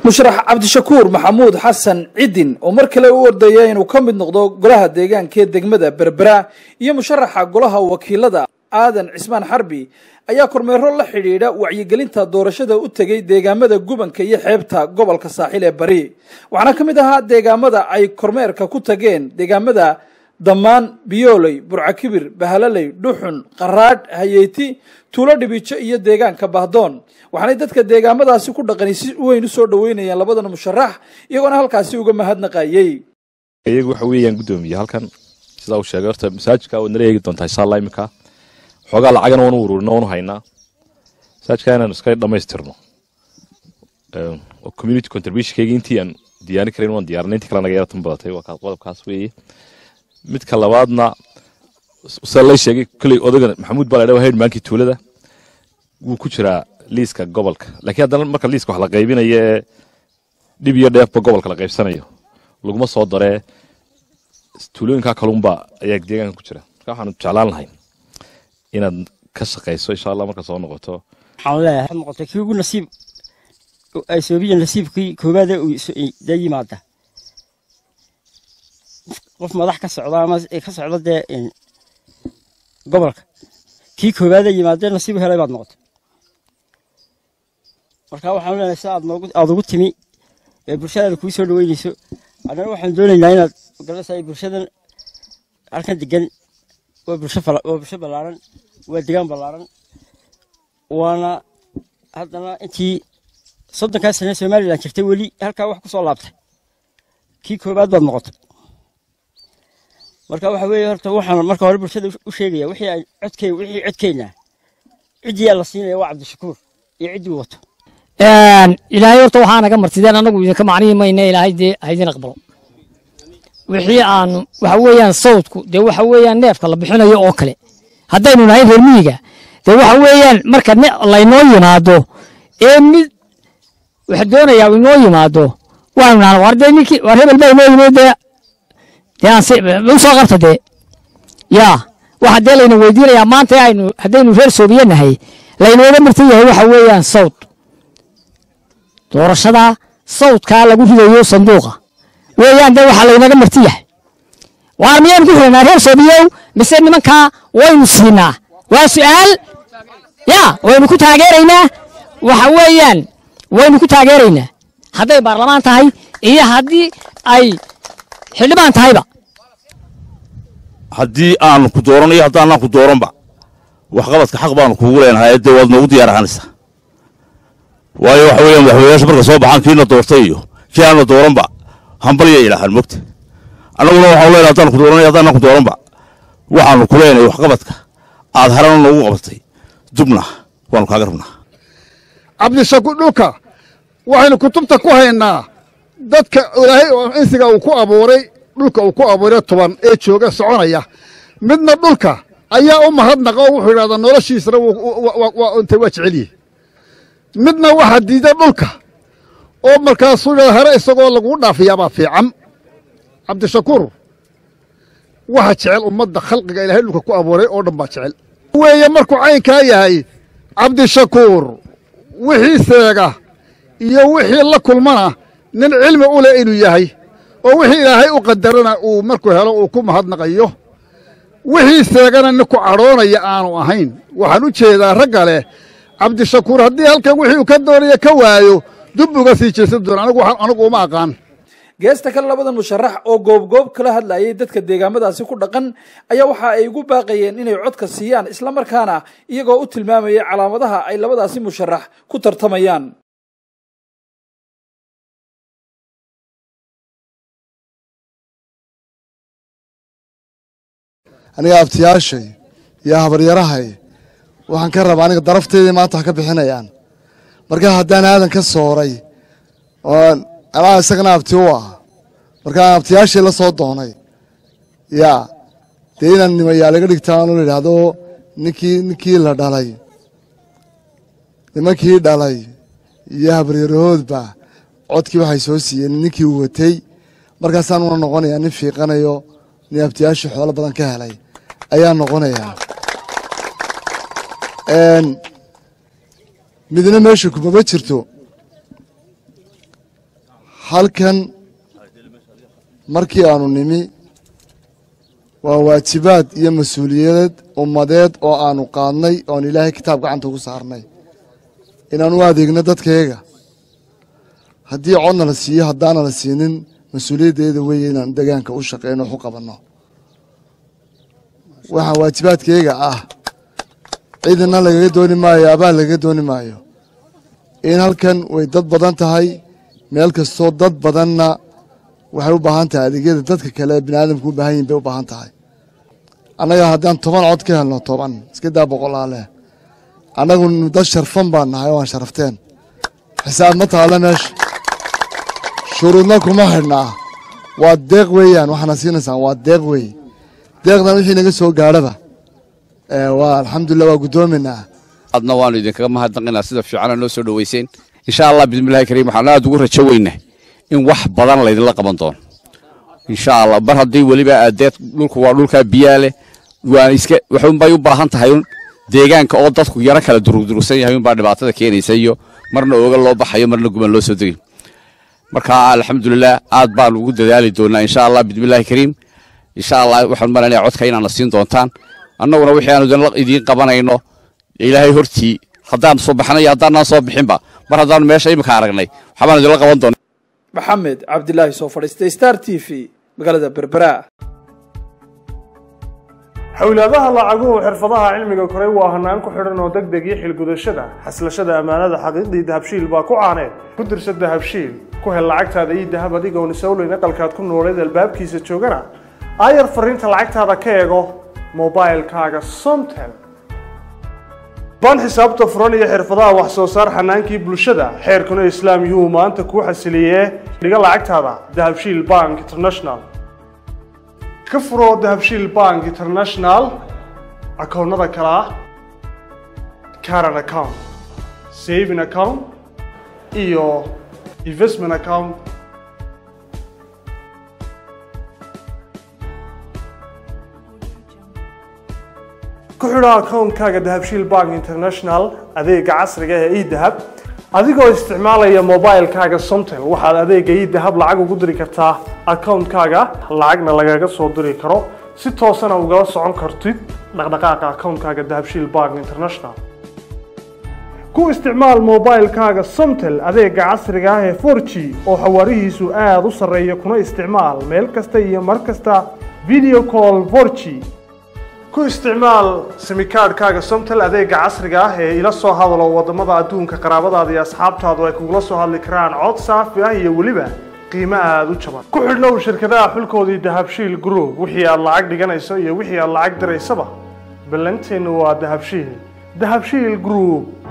musharax cabdishakuur maxamuud xasan cidin oo mar kale u ordaya inuu ka mid noqdo golaha deegaanka ee degmada berbera iyo musharaxa golaha wakiilada aadan cismaan xarbi ayaa kormeero la xidhiidha wacyigelinta doorashada u tegay deegaamada gubanka iyo xeebta gobolka saaxil ee bari waxaana ka mid ahaa deegaamada ay kormeerka ku tageen deegaamada dammaan biyooley burcakibir bahalaley dhuxun qaraadh hayeyti tuulo dhibijo iyo deegaanka bahdoon waxaanay dadka deegaamadaasi ku dhaqani si weyn usoo dhaweynayeen labadan musharax iyagoona halkaasi uga mahadnaqayey iyagu waxa weeyaan guddoomiye halkan sidaa uu sheegay horta masaajidka waad nala eegi doontaa insha allah iminka xoogaa lacagana waanu uruurina waanu haynaa masaajidka inaan iska dhammaystirno community contributionkayga intii aan diyaarin karayn waan diyaarinay intii kale naga yara tan badatay waa qodobkaas weeye midka labaadna sida lay sheegay kolley odagan maxamuud baa la dhawa headmankii tuulada wuu ku jiraa liiska gobolka laakiin haddana marka liiska wax la qaybinayo ee dhib iyo dheefba gobolka la qaybsanayo laguma soo daree tuulooyinkaa kalunba ayaa deegaanka ku jira marka waxaanu jeclaan lahay inaad ka shaqayso insha allah marka soo noqoto waxaan leeyahay noqotay kii ugu nasiib ay soobiya nasiibkii koowaada dee yimaada qof madax ka socda ama ka socda dee gobolka kii koowaada yimaadee nasiib helay baad noqotay marka waxaan leenahay si aad noogu aada ugu timi ee bulshadaada kuu soo dhaweynayso annana waxaan doonaynaa inaad garanaysaa bulshadan halkan degan waa bulsho waa bulsho ballaaran waa degaan ballaaran waana haddana intii soddonkaa sane somalilan jirtay weli halkaa wax ku soo laabtay kii koowaad baad noqotay marka waxa weeye horta waxaan marka hore bulshada u sheegaya wixii ay codkey wixii codkeenna ciddiyaa la siinaya waa cabdishakuur iyo ciddii wato ilaahay horta waxaa naga martideen annagu idinka macnihi mayne ilaahay dee haydin aqbalo wixii aanu waxa weeyaan sawdku dee waxa weeyaan neefka la bixinayo oo kale haddaynu nahay reer miyiga dee waxa weeyaan marka laynoo yimaado ee mid waxa doonayaa inoo yimaado waanu nahan war dee ninkii war hebel baa inoo yimid dee dee aan si u soo qabta dee yaa waxa dee layna weydiinayaa maanta aynu haddaynu reer soobiye nahay laynooga martan yahay waxa weeyaan sawd doorashada sawdkaa lagu ridayo sanduuqa weeyaan dee waxaa laynaga marti yahay waar miyaynu ku xiranaa reer soobiyow mise nimankaa waynu siinaa waa su'aal yaa waynu ku taageeraynaa waxa weeyaan waynu ku taageeraynaa hadday baarlamaan tahay iyo haddii ay xildhibaan tahayba haddii aanu ku dooran iyo haddaanaan ku dooranba waxqabadka xaq baanu kuugu leenahay dee waad noogu diyaar ahaanaysaa waayo waxa weeyaan madaxweynayaasha marka soo baxaan kiina doortay iyo kii aana dooranba hambalya ilaahaan mogta annaguna waxaanu leenahay haddaan ku dooran iyo haddaanan ku dooranba waxaanu ku leenahay waxqabadka aad harana noogu qabatay dubna waanu kaaga rabnaa cabdishakuur dhulka waxaynu kutubta ku haynaa dadka ilaahay oo insiga uu ku abuuray dhulka uu ku abuuray toban ee jooga soconaya midna dhulka ayaa u mahadnaqa oo wuxuu idhahdaa noloshiisana intay waa jecelyihi midna waxaa diida dhulka oo markaasuu idhahda hare isagoo laguu dhaafiyaabaa fiican cabdishakuur waxa jecel ummadda khalqiga ilaahay dhulka ku abuuray oo dhan baa jecel weeye markuu caynkaa yahay cabdishakuur wixii seega iyo wixii la kulmana nin cilmi u leh inuu yahay oo wixii ilaahay u qadarana uu markuu helo uu ku mahadnaqayo wixii seegana nin ku cadhoonaya aanu ahayn waxaan u jeedaa ragga leh cabdishakuur haddii halkan wixii uu ka doonaya ka waayo dub uga sii jeesan doona anigu uma aqaan geesta kale labadan musharax oo goobgoob kala hadlayay dadka deegaamadaasi ku dhaqan ayaa waxa ay ugu baaqayeen inay codka siiyaan islamarkaana iyagoo u tilmaamayay calaamadaha ay labadaasi musharax ku tartamayaan aniga abtiyaashay iyo habaryarahay waxaan ka rabaa aniga darafteedii maanta wax ka bixinayaan markaa haddaan aadan ka sooray oo anaa isagana abti u ah markaa abtiyaashii la soo doonay yaa dee inaan nimayaa laga dhigtaanoo la yidhaahdo ninkii ninkii la dhalay nimankii dhalay iyo habaryarahoodba codkii waxay soo siiyeen ninkii uu watay markaasaan una noqonayaa nin fiiqanayo nin abtiyaashii xoolo badan ka helay ayaa noqonayaa midna meesha kumama jirto halkan markii aanu nimi waa waajibaad iyo mas-uuliyadeed ummadeed oo aanu qaadnay oon ilaahay kitaab gacanta ugu saarnay inaan u adeegno dadkayaga haddii codna la siiyo haddaana la siinin mas-uuliyaddeeda weeye inaan degaanka u shaqeyno wax u qabanno waxaa waajibaadkayaga ah ciidana lagaga dooni maayo abaal lagaga dooni maayo in halkan way dad badan tahay meel kastoo dad badanna waxay u baahan tahay adeegyada dadka kale bini aadamku u baahan yihin bay u baahan tahay annaga haddaan toban cod ka helno toban iska daa boqolaaleh annagu dad sharfan baan nahay oo aan sharafteen xisaab ma taalo meesha shuruudna kuma xidhnaa waa deeq weeyaan waxaana siinaysaan waa deeq weeye deeqdan wixii naga soo gaadhaba waa alxamdulilah waa guddoominaa adna waanu idinkaga mahadnaqinaa sida fiicana noo soo dhoweyseen insha allah bismillahi kariim waxaan aad ugu rajo weynah in wax badan laydinla qaban doono insha allah bar haddii weliba adeed dhulku waa dhulkaa biyaa leh waan iska waxunbay u baahan tahay un deegaanka oo dadku yaro kala durugdurugsan yahay unbaa dhibaatada keenaysa iyo marna ooga loo baxayo marna guban loo soo degay marka alxamdulilah aad baan ugu dadaali doonaa insha allah bismillahi kariim insha allah waxaan malanaya codka inaana siin doontaan annaguna wixii aanu idiin qabanayno ilaahay hortii haddaan soo baxnay haddaanaan soo bixinba mar haddaanu meesha imika aragnay waxbaan idinla qaban doona maxamed cabdilaahi soo fadhiistay star t v magaalada berbera xowlaadaha lacaguhu xirfadaha cilmiga koray waa hanaan ku xidhan oo deg deg iyo xilgudashada xaslashada ammaanada xaqiiqdii dahabshiil baa ku caaneed ku dirsa dahabshiil ku hel lacagtaada iyo dahab adigoon isowleyn aqalkaad ku nooleed albaabkiisa joogana aayar fariinta lacagtaada ka eego mobilkaaga somtel baan xisaabta furan iyo xirfadaha wax soo saar xanaankii bulshada xeerkuna islaam yuu maanta kuu xasiliyee dhiga lacagtaada dahabshiil bank international ka furo dahabshiil bank international akoonnada kale ah caran account saving account iyo investment account ku xidho akoonkaaga dahabshiil bank international adeega casriga ee edahab adigoo isticmaalaya mobilkaaga somtel waxaad adeega edahab lacag ugu diri kartaa akoonkaaga lacagna lagaga soo diri karo si toosana ugala socon kartid dhaqdhaqaaqa akoonkaaga dahabshiil bank international ku isticmaal mobilkaaga somtel adeega casriga ah ee 4g oo xawaarihiisu aada u sarreeya kuna isticmaal meel kasta iyo mar kasta video call 4g ku isticmaal simikaadhkaaga somtel adeega casriga ah ee ila soo hadalo wadamada adduunka qaraabadaada iyo asxaabtaadu ay kugula soo hadli karaan cod saafi ah iyo weliba qiimo aada u jaban ku xidhnow shirkadaha xulkoodii dahabshiil group wixii aad lacag dhiganayso iyo wixii aad lacag diraysaba ballanteennu waa dahabshiil dahabshiil group